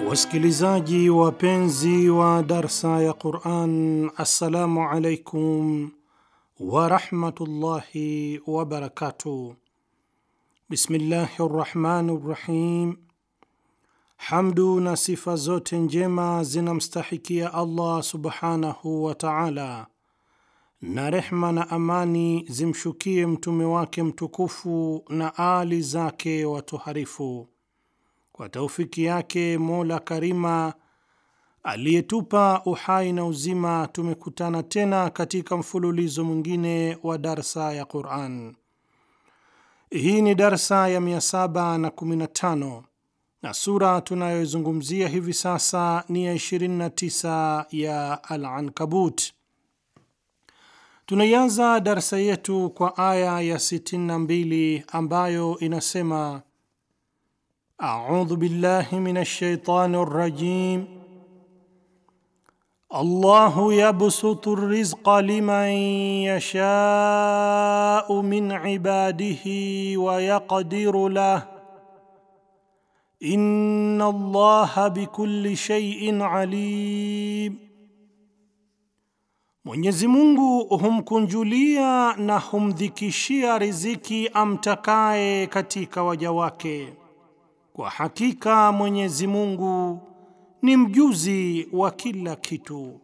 Wasikilizaji wapenzi wa darsa ya Quran, assalamu alaikum warahmatullahi wabarakatuh. Bismillahi rrahmani rrahim. Hamdu na sifa zote njema zinamstahikia Allah subhanahu wa taala, na rehma na amani zimshukie mtume wake mtukufu na ali zake watoharifu kwa taufiki yake Mola Karima aliyetupa uhai na uzima, tumekutana tena katika mfululizo mwingine wa darsa ya Quran. Hii ni darsa ya 715 na sura tunayoizungumzia hivi sasa ni ya 29 ya Al-Ankabut. Tunaianza darsa yetu kwa aya ya 62 ambayo inasema A'udhu billahi minash shaitani rrajim. Allahu yabsutu rizqa liman yashau min ibadihi wa yaqdiru lah. Inna Allaha bikulli shay'in alim. Mwenyezi Mungu humkunjulia na humdhikishia riziki amtakaye katika waja wake. Kwa hakika Mwenyezi Mungu ni mjuzi wa kila kitu.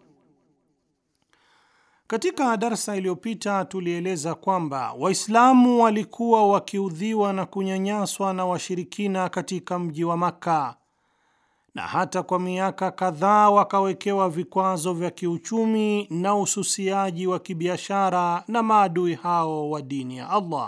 Katika darsa iliyopita tulieleza kwamba Waislamu walikuwa wakiudhiwa na kunyanyaswa na washirikina katika mji wa Makka na hata kwa miaka kadhaa wakawekewa vikwazo vya kiuchumi na ususiaji wa kibiashara na maadui hao wa dini ya Allah.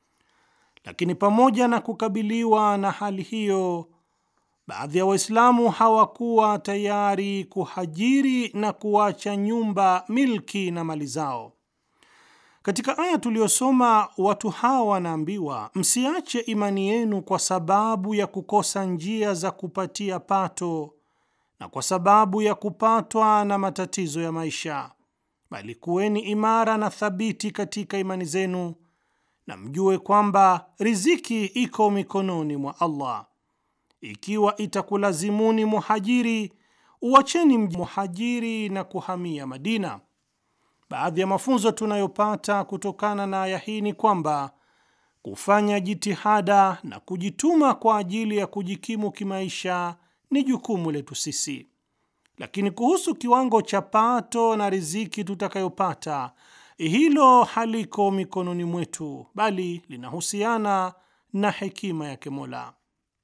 Lakini pamoja na kukabiliwa na hali hiyo, baadhi ya Waislamu hawakuwa tayari kuhajiri na kuacha nyumba, milki na mali zao. Katika aya tuliyosoma, watu hawa wanaambiwa, msiache imani yenu kwa sababu ya kukosa njia za kupatia pato na kwa sababu ya kupatwa na matatizo ya maisha, bali kuweni imara na thabiti katika imani zenu na mjue kwamba riziki iko mikononi mwa Allah. Ikiwa itakulazimuni muhajiri, uacheni mji muhajiri na kuhamia Madina. Baadhi ya mafunzo tunayopata kutokana na aya hii ni kwamba kufanya jitihada na kujituma kwa ajili ya kujikimu kimaisha ni jukumu letu sisi, lakini kuhusu kiwango cha pato na riziki tutakayopata hilo haliko mikononi mwetu, bali linahusiana na hekima yake Mola.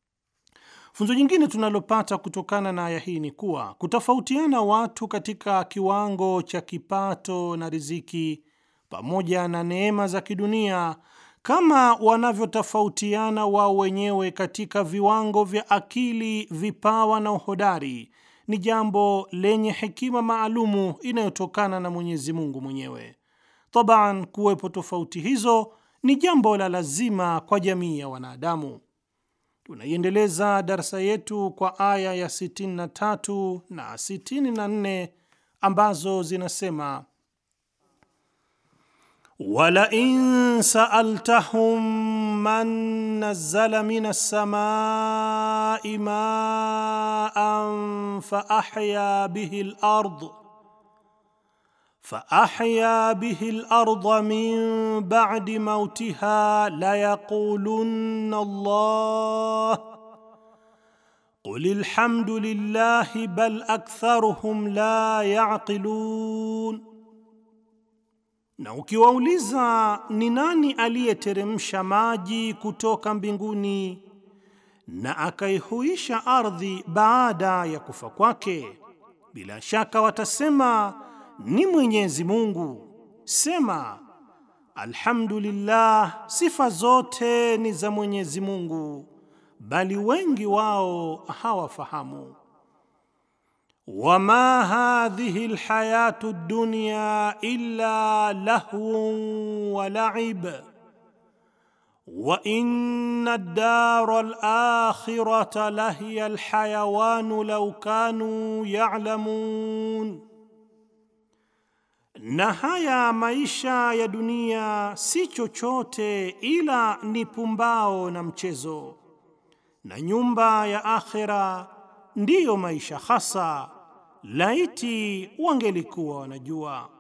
Funzo jingine tunalopata kutokana na aya hii ni kuwa kutofautiana watu katika kiwango cha kipato na riziki pamoja na neema za kidunia kama wanavyotofautiana wao wenyewe katika viwango vya akili, vipawa na uhodari ni jambo lenye hekima maalumu inayotokana na Mwenyezi Mungu mwenyewe. Taban, kuwepo tofauti hizo ni jambo la lazima kwa jamii ya wanadamu. Tunaiendeleza darsa yetu kwa aya ya 63 na 64 ambazo zinasema wala in saaltahum man nazzala minas samai maan fa ahya bihi al-ard فأحيا به الأرض من بعد موتها ليقولن الله قل الحمد لله بل أكثرهم لا يعقلون na ukiwauliza ni nani aliyeteremsha maji kutoka mbinguni na akaihuisha ardhi baada ya kufa kwake, bila shaka watasema ni Mwenyezi Mungu. Sema, alhamdulillah, sifa zote ni za Mwenyezi Mungu, bali wengi wao hawafahamu. Wama hadhihi alhayatu dunya illa lahwun wa la'ib wa inna ad-dara al-akhirata lahiya alhayawanu law kanu ya'lamun na haya maisha ya dunia si chochote ila ni pumbao na mchezo, na nyumba ya akhera ndiyo maisha hasa, laiti wangelikuwa wanajua.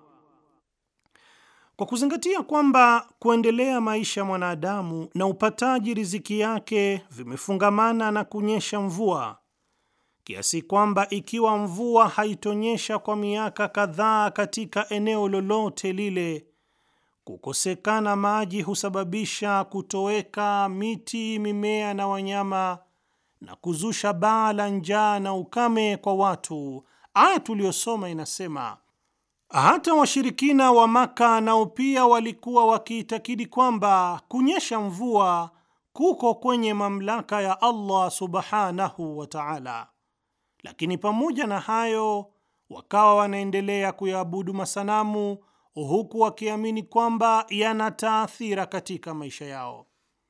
Kwa kuzingatia kwamba kuendelea maisha mwanadamu na upataji riziki yake vimefungamana na kunyesha mvua, kiasi kwamba ikiwa mvua haitonyesha kwa miaka kadhaa katika eneo lolote lile, kukosekana maji husababisha kutoweka miti, mimea na wanyama na kuzusha baa la njaa na ukame kwa watu. Aya tuliyosoma inasema hata washirikina wa Maka nao pia walikuwa wakiitakidi kwamba kunyesha mvua kuko kwenye mamlaka ya Allah subhanahu wa ta'ala, lakini pamoja na hayo wakawa wanaendelea kuyaabudu masanamu huku wakiamini kwamba yana taathira katika maisha yao.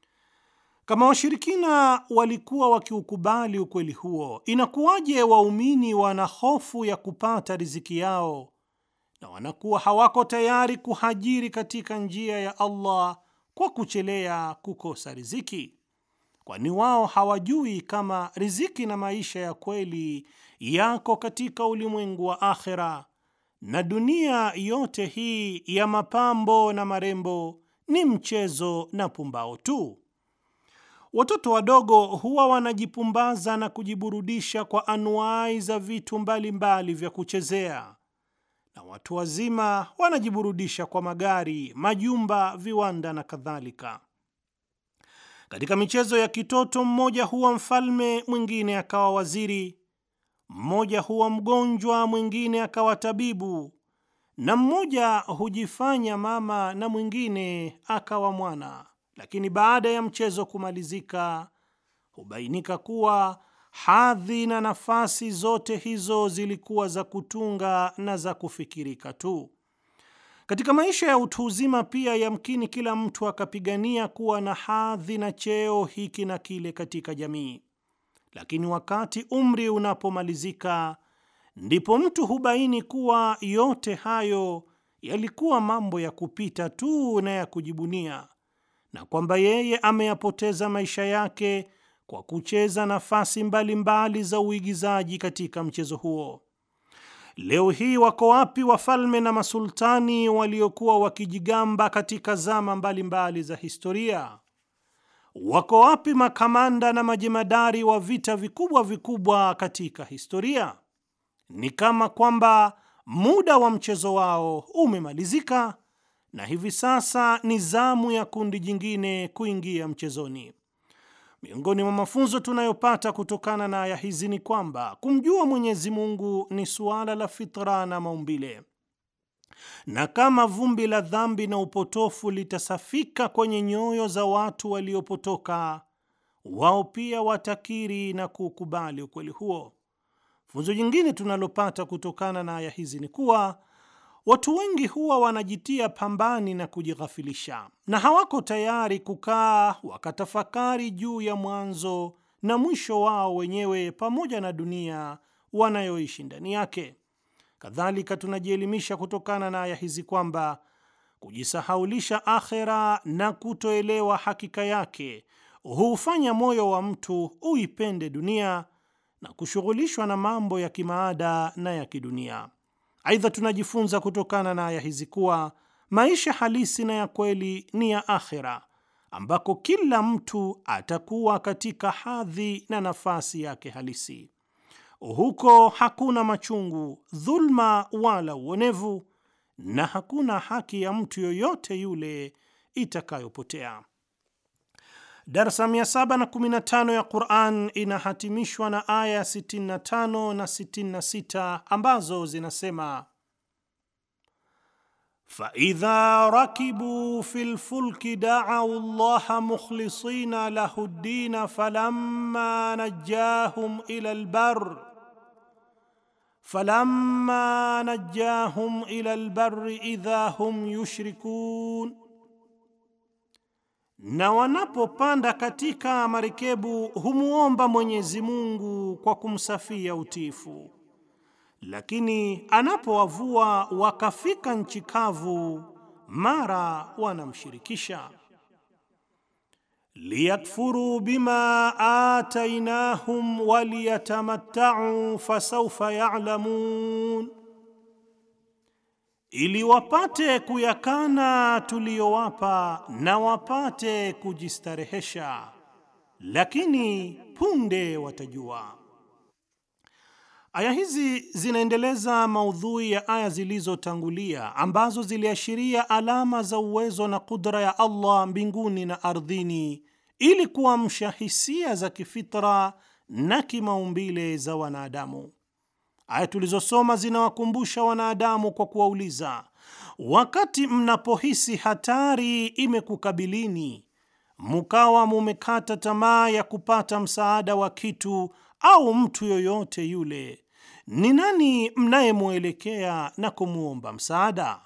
Kama washirikina walikuwa wakiukubali ukweli huo, inakuwaje waumini wana hofu ya kupata riziki yao na wanakuwa hawako tayari kuhajiri katika njia ya Allah kwa kuchelea kukosa riziki? Kwani wao hawajui kama riziki na maisha ya kweli yako katika ulimwengu wa akhera, na dunia yote hii ya mapambo na marembo ni mchezo na pumbao tu. Watoto wadogo huwa wanajipumbaza na kujiburudisha kwa anuai za vitu mbalimbali mbali vya kuchezea na watu wazima wanajiburudisha kwa magari, majumba, viwanda na kadhalika. Katika michezo ya kitoto, mmoja huwa mfalme, mwingine akawa waziri, mmoja huwa mgonjwa, mwingine akawa tabibu, na mmoja hujifanya mama na mwingine akawa mwana. Lakini baada ya mchezo kumalizika, hubainika kuwa hadhi na nafasi zote hizo zilikuwa za kutunga na za kufikirika tu. Katika maisha ya utu uzima pia, yamkini kila mtu akapigania kuwa na hadhi na cheo hiki na kile katika jamii, lakini wakati umri unapomalizika, ndipo mtu hubaini kuwa yote hayo yalikuwa mambo ya kupita tu na ya kujibunia, na kwamba yeye ameyapoteza maisha yake kwa kucheza nafasi mbalimbali mbali za uigizaji katika mchezo huo. Leo hii wako wapi wafalme na masultani waliokuwa wakijigamba katika zama mbalimbali mbali za historia? Wako wapi makamanda na majemadari wa vita vikubwa vikubwa katika historia? Ni kama kwamba muda wa mchezo wao umemalizika na hivi sasa ni zamu ya kundi jingine kuingia mchezoni. Miongoni mwa mafunzo tunayopata kutokana na aya hizi ni kwamba kumjua Mwenyezi Mungu ni suala la fitra na maumbile, na kama vumbi la dhambi na upotofu litasafika kwenye nyoyo za watu waliopotoka, wao pia watakiri na kukubali ukweli huo. Funzo jingine tunalopata kutokana na aya hizi ni kuwa watu wengi huwa wanajitia pambani na kujighafilisha na hawako tayari kukaa wakatafakari juu ya mwanzo na mwisho wao wenyewe pamoja na dunia wanayoishi ndani yake. Kadhalika, tunajielimisha kutokana na aya hizi kwamba kujisahaulisha akhera na kutoelewa hakika yake huufanya moyo wa mtu uipende dunia na kushughulishwa na mambo ya kimaada na ya kidunia. Aidha, tunajifunza kutokana na aya hizi kuwa maisha halisi na ya kweli ni ya akhera, ambako kila mtu atakuwa katika hadhi na nafasi yake halisi. Huko hakuna machungu, dhulma wala uonevu, na hakuna haki ya mtu yoyote yule itakayopotea. Darsa 715 ya Quran inahatimishwa na aya 65 na 66 ambazo zinasema: faidha rakibu fi lfulki daau llaha mukhlisina lahu ddina falamma najahum ila lbar falamma najahum ila lbari idha hum yushrikun na wanapopanda katika marekebu humwomba Mwenyezi Mungu kwa kumsafia utiifu, lakini anapowavua wakafika nchi kavu, mara wanamshirikisha. liyakfuruu bima atainahum waliyatamattau fasaufa yalamun, ili wapate kuyakana tuliyowapa na wapate kujistarehesha, lakini punde watajua. Aya hizi zinaendeleza maudhui ya aya zilizotangulia ambazo ziliashiria alama za uwezo na kudra ya Allah mbinguni na ardhini ili kuamsha hisia za kifitra na kimaumbile za wanadamu. Aya tulizosoma zinawakumbusha wanadamu kwa kuwauliza, wakati mnapohisi hatari imekukabilini, mukawa mumekata tamaa ya kupata msaada wa kitu au mtu yoyote yule, ni nani mnayemwelekea na kumwomba msaada?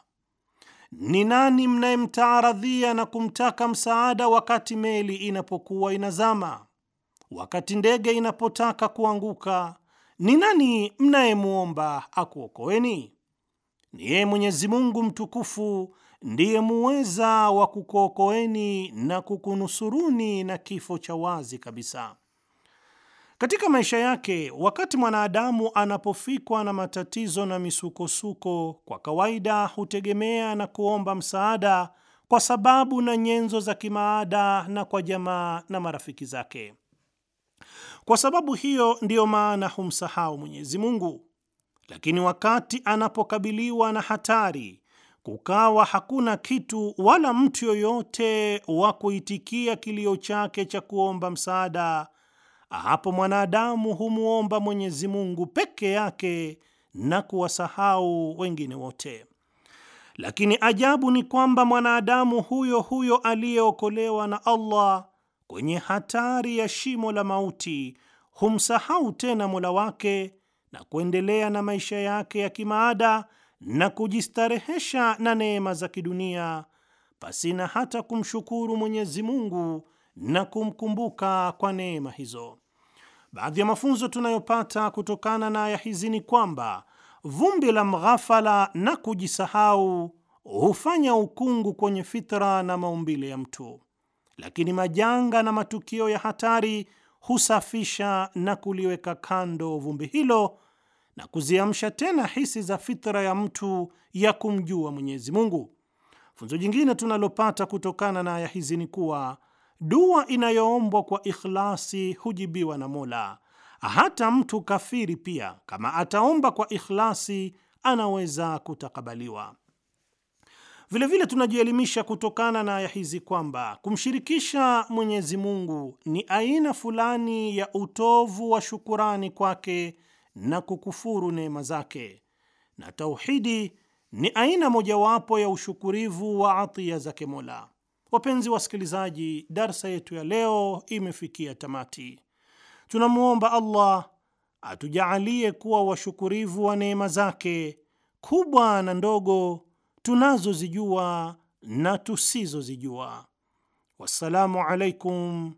Ni nani mnayemtaaradhia na kumtaka msaada wakati meli inapokuwa inazama? Wakati ndege inapotaka kuanguka, ni nani mnayemwomba akuokoeni? Ni yeye Mwenyezi Mungu mtukufu ndiye muweza wa kukuokoeni na kukunusuruni na kifo cha wazi kabisa. Katika maisha yake, wakati mwanadamu anapofikwa na matatizo na misukosuko, kwa kawaida hutegemea na kuomba msaada kwa sababu na nyenzo za kimaada na kwa jamaa na marafiki zake. Kwa sababu hiyo ndiyo maana humsahau Mwenyezi Mungu. Lakini wakati anapokabiliwa na hatari, kukawa hakuna kitu wala mtu yoyote wa kuitikia kilio chake cha kuomba msaada hapo mwanadamu humwomba Mwenyezi Mungu peke yake na kuwasahau wengine wote. Lakini ajabu ni kwamba mwanadamu huyo huyo aliyeokolewa na Allah kwenye hatari ya shimo la mauti humsahau tena Mola wake na kuendelea na maisha yake ya kimaada na kujistarehesha na neema za kidunia pasina hata kumshukuru Mwenyezi Mungu na kumkumbuka kwa neema hizo. Baadhi ya mafunzo tunayopata kutokana na aya hizi ni kwamba vumbi la mghafala na kujisahau hufanya ukungu kwenye fitra na maumbile ya mtu, lakini majanga na matukio ya hatari husafisha na kuliweka kando vumbi hilo na kuziamsha tena hisi za fitra ya mtu ya kumjua Mwenyezi Mungu. Funzo jingine tunalopata kutokana na aya hizi ni kuwa dua inayoombwa kwa ikhlasi hujibiwa na Mola. Hata mtu kafiri pia, kama ataomba kwa ikhlasi, anaweza kutakabaliwa. Vilevile tunajielimisha kutokana na aya hizi kwamba kumshirikisha Mwenyezi Mungu ni aina fulani ya utovu wa shukurani kwake na kukufuru neema zake, na tauhidi ni aina mojawapo ya ushukurivu wa atiya zake Mola. Wapenzi wasikilizaji, darsa yetu ya leo imefikia tamati. Tunamwomba Allah atujaalie kuwa washukurivu wa neema zake kubwa na ndogo tunazozijua na tusizozijua. Wassalamu alaikum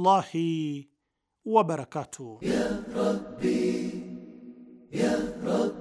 warahmatullahi wabarakatuh. Ya Rabbi, Ya Rabbi